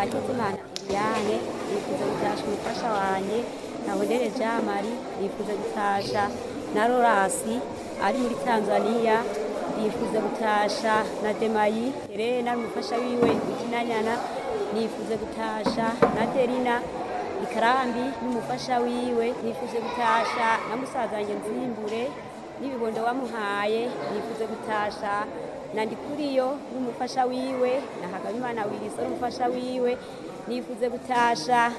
Hakizimana Diane nifuza gutasha umufasha wanje Nahondere Jean Marie nifuza gutasha na Lorasi ari muri Tanzania nifuza gutasha na Demayi Helena n'umufasha wiwe Ikinanyana nifuza gutasha na Derina Ikarambi n'umufasha wiwe nifuza gutasha na musaza wanjye Nzimbure n'ibibondo wamuhaye nifuza gutasha na Ndikuriyo n'umufasha wiwe na Hagabimana Wilson n'umufasha wiwe nifuza gutasha